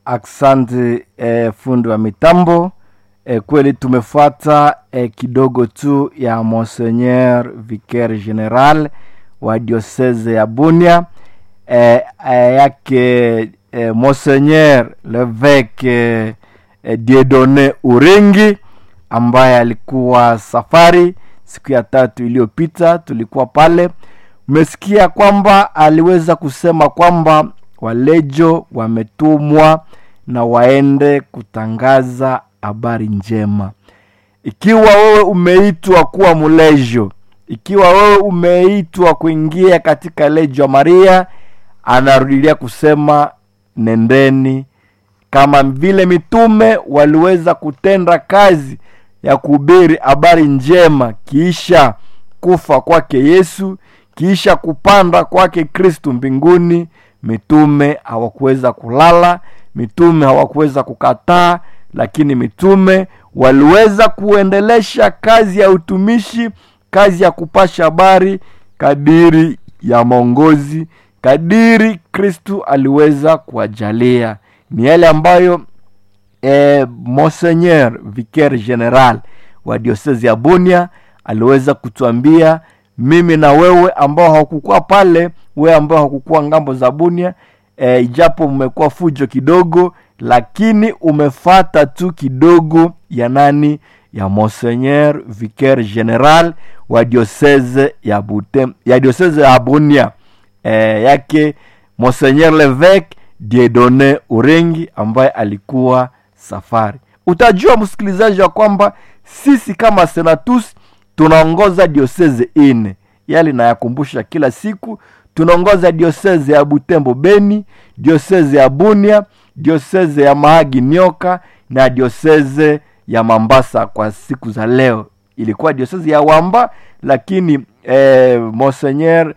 Asante eh, fundi wa mitambo eh, kweli tumefuata eh, kidogo tu ya Monseigneur Vicaire General wa diocese ya Bunia eh, eh, yake eh, Monseigneur Leveke eh, eh, Diedone Urengi ambaye alikuwa safari siku ya tatu iliyopita, tulikuwa pale. Umesikia kwamba aliweza kusema kwamba walejo wametumwa na waende kutangaza habari njema. Ikiwa wewe umeitwa kuwa mlejo, ikiwa wewe umeitwa kuingia katika lejo ya Maria, anarudilia kusema nendeni, kama vile mitume waliweza kutenda kazi ya kuhubiri habari njema kiisha kufa kwake Yesu, kiisha kupanda kwake Kristu mbinguni. Mitume hawakuweza kulala, mitume hawakuweza kukataa, lakini mitume waliweza kuendelesha kazi ya utumishi, kazi ya kupasha habari kadiri ya maongozi, kadiri Kristu aliweza kuwajalia. Ni yale ambayo eh, Monseigneur Vicaire General wa diosezi ya Bunia aliweza kutuambia mimi na wewe ambao hakukuwa pale, wewe ambao hakukuwa ngambo za Bunia e, ijapo mmekuwa fujo kidogo, lakini umefata tu kidogo ya nani ya Monseigneur Vicaire General wa diocese ya Butem, ya diocese ya Bunia e, yake Monseigneur Levesque Diedone Urengi ambaye alikuwa safari. Utajua msikilizaji wa kwamba sisi kama senatus tunaongoza dioseze ine, yali nayakumbusha kila siku. Tunaongoza dioseze ya Butembo Beni, dioseze ya Bunia, dioseze ya Mahagi Nyoka na dioseze ya Mambasa. Kwa siku za leo ilikuwa dioseze ya Wamba, lakini eh, Monseigneur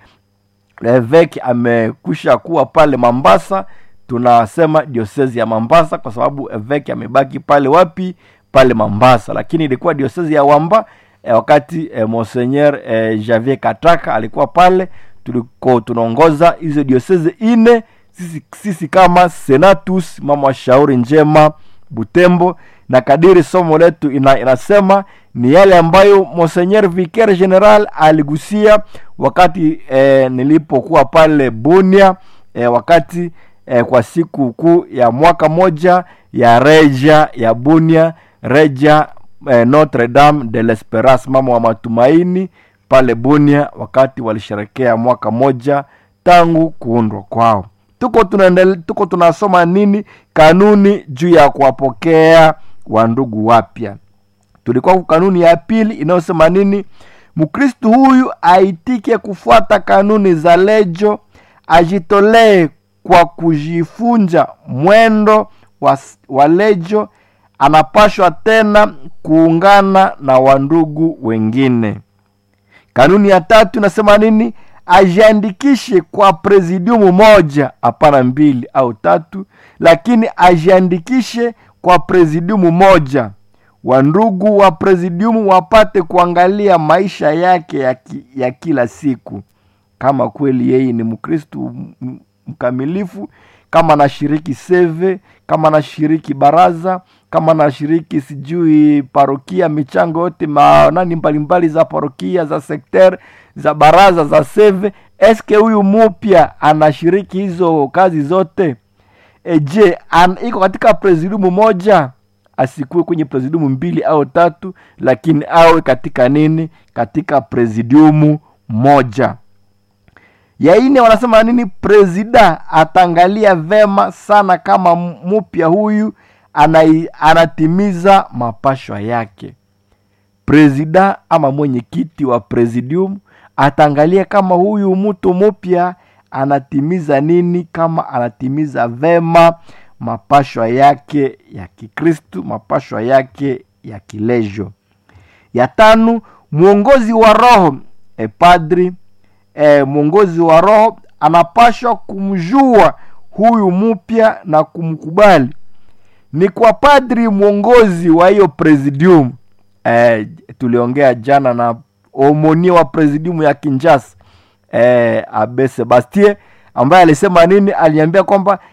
Levesque amekwisha kuwa pale Mambasa. Tunasema diosezi ya Mambasa kwa sababu eveki amebaki pale wapi? Pale Mambasa, lakini ilikuwa diosezi ya Wamba eh, wakati eh, Monseigneur eh, Javier Kataka alikuwa pale, tuliko tunaongoza hizo diosezi ine sisi, sisi kama senatus mama wa shauri njema Butembo, na kadiri somo letu ina, inasema ni yale ambayo Monseigneur Vicaire General aligusia wakati eh, nilipokuwa pale Bunia eh, wakati eh, kwa siku kuu ya mwaka moja ya reja ya Bunia, reja eh, Notre Dame de l'Esperance, mama wa matumaini pale Bunia, wakati walisherekea mwaka moja tangu kuundwa kwao. Tuko tunaendelea, tuko tunasoma nini? Kanuni juu ya kuwapokea wandugu wapya. Tulikuwa kanuni ya pili inayosema nini? Mkristu huyu aitike kufuata kanuni za lejo, ajitolee kwa kujifunja mwendo wa, wa lejo. Anapashwa tena kuungana na wandugu wengine. Kanuni ya tatu inasema nini? Ajiandikishe kwa presidiumu moja, hapana mbili au tatu, lakini ajiandikishe kwa presidiumu moja. Wandugu wa presidiumu wapate kuangalia maisha yake ya, ki, ya kila siku, kama kweli yeye ni Mkristu mkamilifu, kama anashiriki seve, kama anashiriki baraza, kama anashiriki sijui parokia, michango yote manani mbalimbali za parokia, za sekter, za baraza, za seve. Eske huyu mupya anashiriki hizo kazi zote? Eje an, iko katika presidiumu moja? Asikuwe kwenye presidiumu mbili au tatu, lakini awe katika nini? Katika presidiumu moja. Ya ine wanasema nini? Presida atangalia vema sana kama mupya huyu anai, anatimiza mapashwa yake. Presida ama mwenyekiti wa presidium atangalia kama huyu mtu mupya anatimiza nini, kama anatimiza vema mapashwa yake ya Kikristu, mapashwa yake ya kilejo. Ya tano, mwongozi wa roho e padri E, mwongozi wa roho anapashwa kumjua huyu mpya na kumkubali. Ni kwa padri mwongozi wa hiyo presidium. E, tuliongea jana na omonia wa presidium ya Kinshasa e, Abe Sebastien ambaye alisema nini? Aliambia kwamba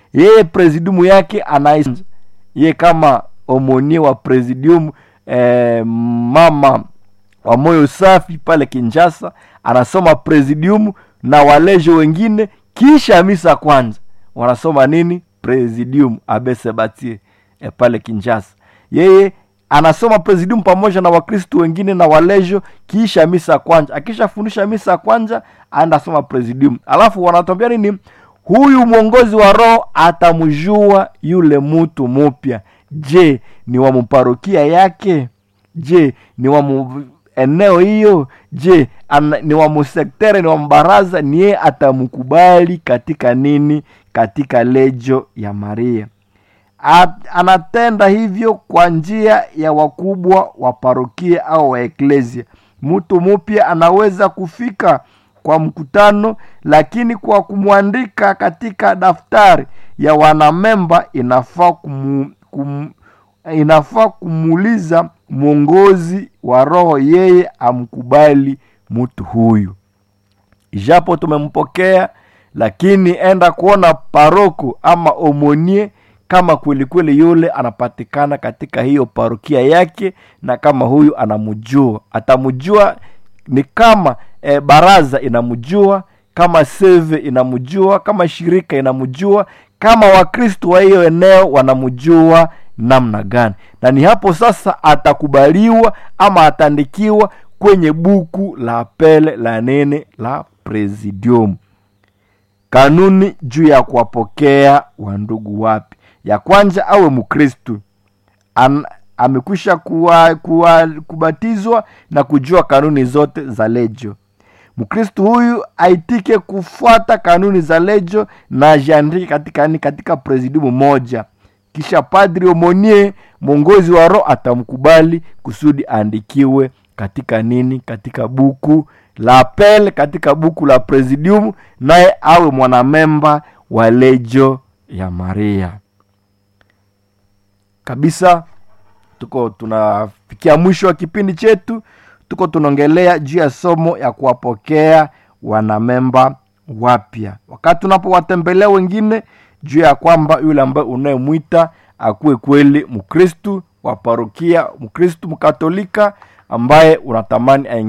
yeye presidiumu yake ana ye kama omonie wa presidium eh, mama wa moyo safi pale kinshasa anasoma presidium na walejo wengine kisha misa kwanza wanasoma nini presidium abesebatie eh, pale kinshasa yeye anasoma presidium pamoja na wakristu wengine na walejo kisha misa kwanza akishafundisha misa kwanza anasoma presidium alafu wanatambia nini huyu mwongozi wa roho atamjua yule mtu mupya je ni wa mparokia yake je ni wa mu eneo hiyo je ana, ni wa musektere ni wa mbaraza ni yeye atamkubali katika nini katika lejo ya maria At, anatenda hivyo kwa njia ya wakubwa wa parokia au wa eklesia mtu mupya anaweza kufika kwa mkutano lakini kwa kumwandika katika daftari ya wanamemba inafaa kumu, kum, inafaa kumuuliza mwongozi wa roho yeye amkubali mtu huyu ijapo tumempokea lakini enda kuona paroko ama omonie kama kwelikweli yule anapatikana katika hiyo parokia yake na kama huyu anamjua atamjua ni kama e, baraza inamjua kama seve inamjua kama shirika inamjua kama wakristo wa hiyo eneo wanamjua namna gani na ni hapo sasa atakubaliwa ama ataandikiwa kwenye buku la pele la nene la presidium kanuni juu ya kuwapokea wandugu wapi ya kwanza awe mkristu amekwisha kuwa, kuwa, kubatizwa na kujua kanuni zote za lejo mkristu huyu aitike kufuata kanuni za lejo na ajiandike katika, katika presidiumu moja kisha padri omonie mwongozi wa roho atamkubali kusudi aandikiwe katika nini katika buku la pel katika buku la presidium naye awe mwanamemba wa lejo ya maria kabisa tuko tunafikia mwisho wa kipindi chetu tuko tunaongelea juu ya somo ya kuwapokea wanamemba wapya wakati unapowatembelea wengine juu ya kwamba yule ambaye unayemwita akuwe kweli mkristu wa parokia mkristu mkatolika ambaye unatamani